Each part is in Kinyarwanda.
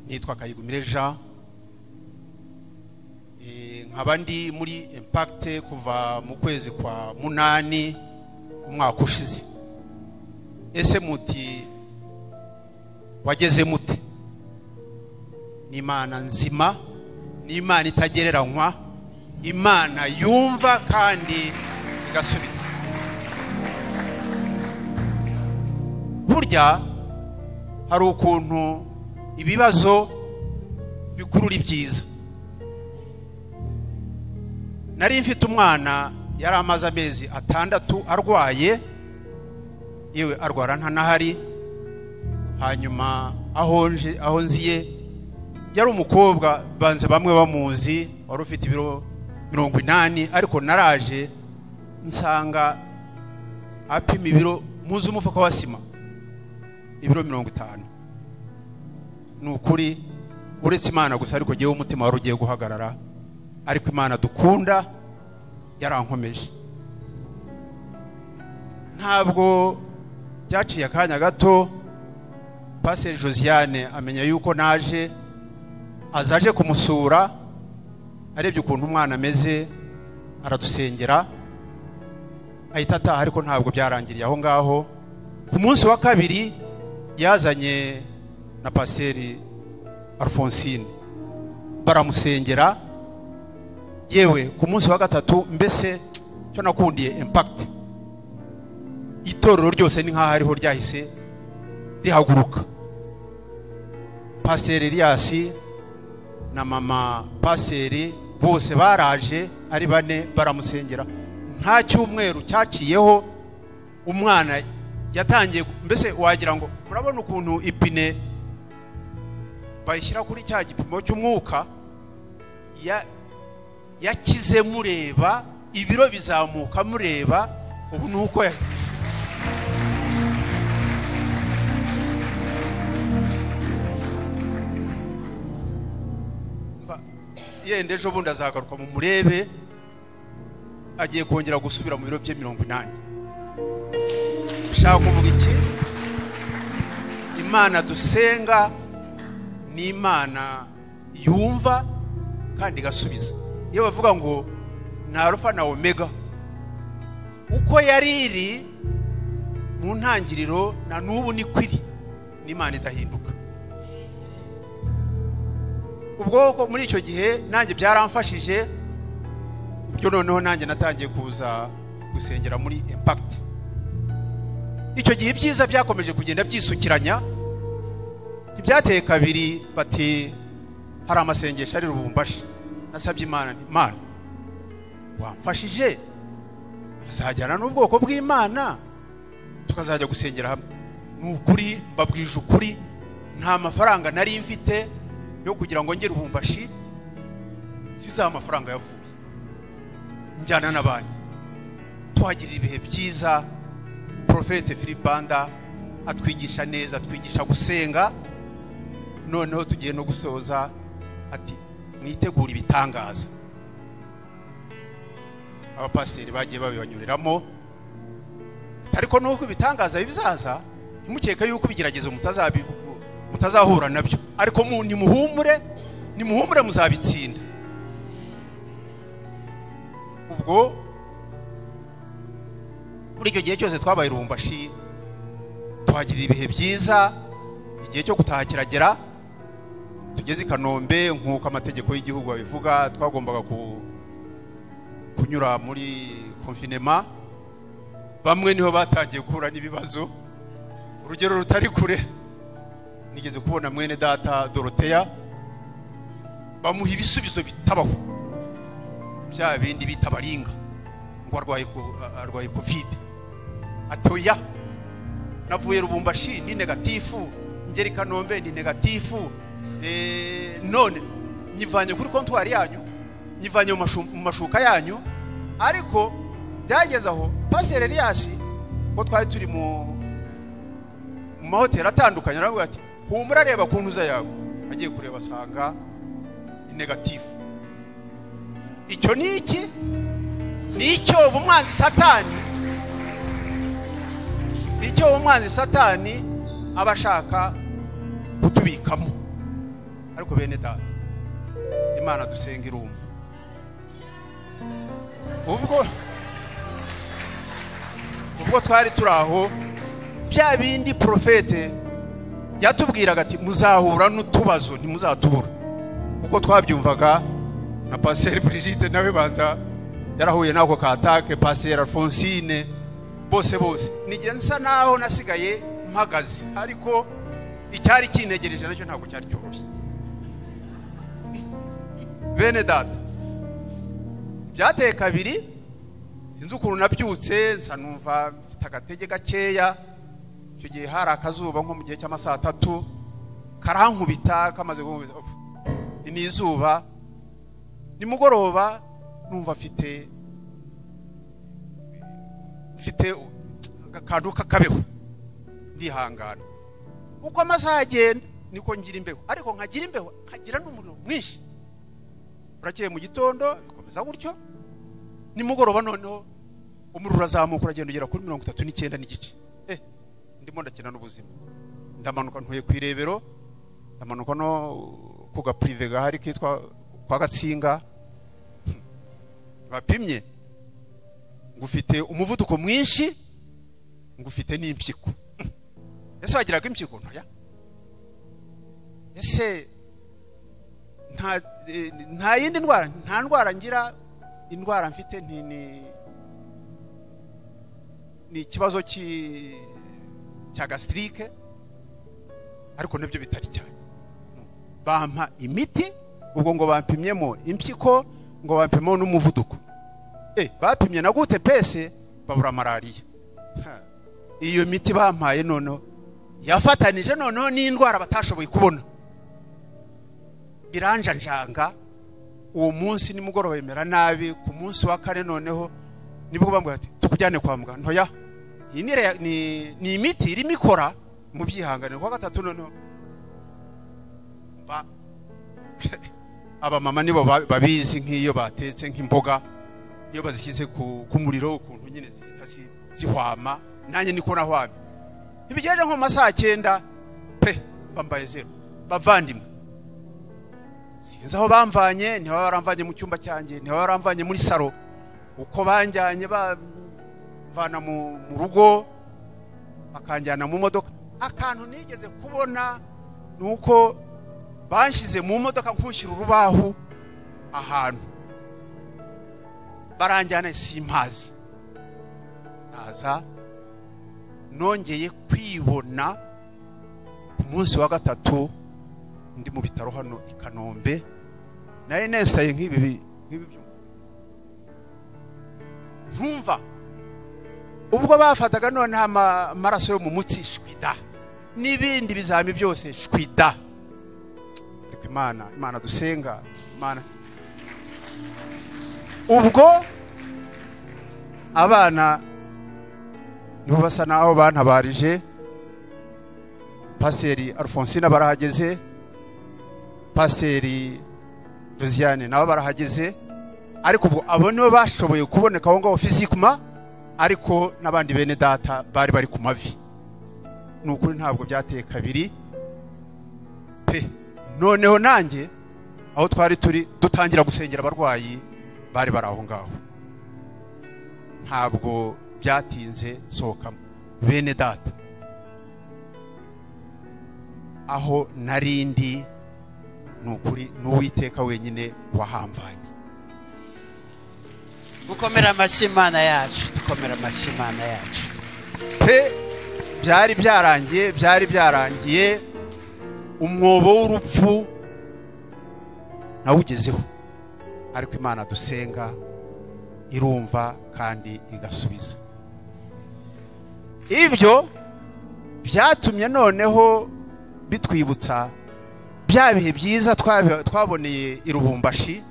nitwa kayigumire jean nkaba ndi muri impakite kuva mu kwezi kwa munani umwaka ushize ese muti wageze mute ni imana nzima ni imana itagereranywa imana yumva kandi igasubiza burya hari ukuntu ibibazo bikurura ibyiza nari mfite umwana yari amaze amezi atandatu arwaye yewe arwara ntanahari hanyuma aho nziye yari umukobwa banze bamwe bamuzi wari ufite ibiro mirongo inani ariko naraje nsanga apima ibiro muzi umufuka wa sima ibiro mirongo itanu ni ukuri uretse imana gusa ariko ngewe umutima wari ugiye guhagarara ariko imana dukunda yarankomeje ntabwo byaciye akanya gato paseri josiane amenya yuko naje azaje kumusura arebye ukuntu umwana ameze aradusengera ahita ataha ariko ntabwo byarangiriye aho ngaho ku munsi wa kabiri yazanye na paseri alphonsine baramusengera yewe ku munsi wa gatatu mbese cyo nakundiye impakiti itorero ryose ni nk'aho ariho ryahise rihaguruka paseri riyasi na mama paseri bose baraje ari bane baramusengera nta cyumweru cyaciyeho umwana yatangiye mbese wagira ngo murabona ukuntu ipine bayishyira kuri cya gipimo cy'umwuka yakize mureba ibiro bizamuka mureba ubu ni uko yenda ejo bundi azagaruka mu murebe agiye kongera gusubira mu biro bye mirongo inani ushaka kuvuga iki imana dusenga ni imana yumva kandi igasubiza iyo bavuga ngo ni arufa na omega uko yari iri mu ntangiriro na n'ubu ni kwiri n'imana idahinduka ubwo muri icyo gihe nanjye byaramfashije ibyo noneho nanjye natangiye kuza gusengera muri impakiti icyo gihe ibyiza byakomeje kugenda byisukiranya ntibyateye kabiri bati hari amasengesho ari rubumbashi nasabye imana imana wamfashije azajyana n'ubwoko bw'imana tukazajya gusengera hamwe ni ukuri mbabwije ukuri nta mafaranga nari mfite yo kugira ngo ngere ubumbashi zizaha amafaranga yavuye njyana na banki tuhagirira ibihe byiza porofete filibanda atwigisha neza atwigisha gusenga noneho tugiye no gusoza ati mwitegura ibitangaza abapasiteri bagiye babibanyuriramo ariko nuko ibitangaza bizaza ntimukeke yuko ibigeragezo mutazahura nabyo ariko nimuhumure nimuhumure muzabitsinda ubwo muri icyo gihe cyose twabaye urumbashi tuhagirira ibihe byiza igihe cyo gutaha kiragera tugeze i kanombe nk'uko amategeko y'igihugu abivuga twagombaga kunyura muri konfinema bamwe niho batangiye guhura n'ibibazo urugero rutari kure nigeze kubona mwene data doroteya bamuha ibisubizo bitabaho bya bindi bita baringa ngo arwaye kovide atoya navuye rubumbashi ni negatifu ngeri kanombe ni negatifu none nyivanye kuri kontwari yanyu nyivanye mu mashuka yanyu ariko byageze aho paseri riyasi ngo twari turi mu mahoteli atandukanye aravuga ati humura areba ukuntu uza yawe agiye kureba asanga ni negatifu icyo ni iki ni icyo umwanzi satani icyo umwanzi satani aba ashaka kutubikamo ariko bene data imana dusenga irumva ubwo ubwo twari turi aho bya bindi porofete yatubwiraga ati muzahura n'utubazo ntimuzatubura uko twabyumvaga na pasiteri Brigitte nawe banza yarahuye n'ako katake pasiteri alphonsine bose bose n'igihe nsa naho nasigaye mpagaze ariko icyari kinegereje nacyo ntabwo cyari cyoroshye bene data byateye kabiri sinzi ukuntu nabyutse nsa numva mfite agatege gakeya icyo gihe hari akazuba nko mu gihe cy'amasaha atatu karankubita kamaze guhumuriza ni izuba nimugoroba numva afite mfite akantu k'akabeho ndihangana uko amasaha agenda niko ngira imbeho ariko nkagira imbeho nkagira n'umuriro mwinshi burakeye mu gitondo bikomeza gutyo nimugoroba noneho umuriro urazamuka uragenda ugera kuri mirongo itatu n'icyenda n'igice ndimo ndakina n'ubuzima ndamanuka ntuye ku irebero ndamanuka no ku gapurive gahari kitwa kwa gatsinga bapimye ngufite umuvuduko mwinshi ngufite n'impyiko ese wagiraga impyiko ntoya ese nta yindi ndwara nta ndwara ngira indwara mfite ni ikibazo cya gasitirike ariko nibyo bitari cyane bampa imiti ubwo ngo bampimyemo impyiko ngo bampimemo n'umuvuduko bapimye na gute pese babura malariya iyo miti bampaye noneho yafatanije noneho n'indwara batashoboye kubona biranjanjanga uwo munsi nimugoroba bemera nabi ku munsi wa kane noneho nibwo bambwira ati tukujyane kwa muganga ntoya iyi ni imiti irimo ikora mu byihanganiro kwa gatatu noneho abamama nibo babizi nk'iyo batetse nk'imboga iyo bazishyize ku muriro ukuntu nyine zihita zihwama nanjye niko nahwamye ntibigende nko mu masaha cyenda pe bambaye zeru bavandimwe sinzi aho bamvanye niba baramvanye mu cyumba cyanjye niba baramvanye muri saro uko banjyanye bamvana mu rugo bakanjyana mu modoka akantu nigeze kubona ni uko banshyize mu modoka nkushyira urubaho ahantu baranjyana simpazi naza nongeye kwibona ku munsi wa gatatu ndi mu bitaro hano i kanombe nayo nesaye nk'ibi ntumva ubwo bafataga noneho amaraso yo mu mutsi shwida n'ibindi bizami byose shwida ariko imana imana dusenga imana ubwo abana nibo basa naho bantabarije pasiteri alphonsine barahageze pasiteri josiane nabo barahageze ariko ubwo abo nibo bashoboye kuboneka aho ngaho fizikuma ariko n'abandi bene data bari bari ku mavi ni ukuri ntabwo byateye kabiri pe noneho nanjye aho twari turi dutangira gusengera abarwayi bari bari aho ngaho ntabwo byatinze sohokamo bene data aho narindi ni ukuri ni uwiteka wenyine wahamvanye gukomera amashyi imana yacu dukomera amashyi imana yacu pe byari byarangiye byari byarangiye umwobo w'urupfu nawugezeho ariko imana dusenga irumva kandi igasubiza ibyo byatumye noneho bitwibutsa bya bihe byiza twaboneye i rubumbashi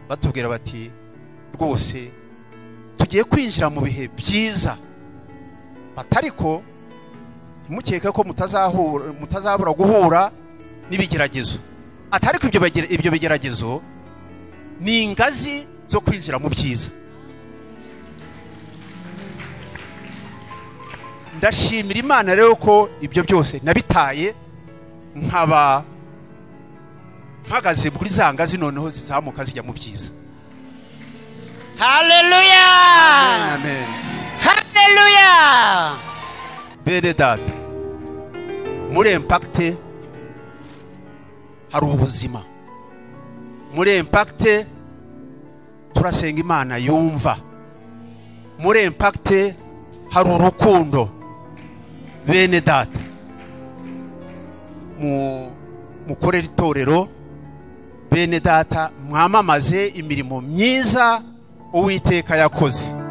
batubwira bati rwose tugiye kwinjira mu bihe byiza batariko ntimukeke ko mutazabura guhura n'ibigeragezo atariko ibyo bigeragezo ni ingazi zo kwinjira mu byiza ndashimira imana rero ko ibyo byose nabitaye nkaba mpagaze kuri za ngazi noneho zizamuka zijya mu byiza haleluya amen haleluya bene data muri impakite hari ubuzima muri impakite turasenga imana yumva muri impakite hari urukundo bene data mu mukorere itorero bene data mwamamaze imirimo myiza uwiteka yakoze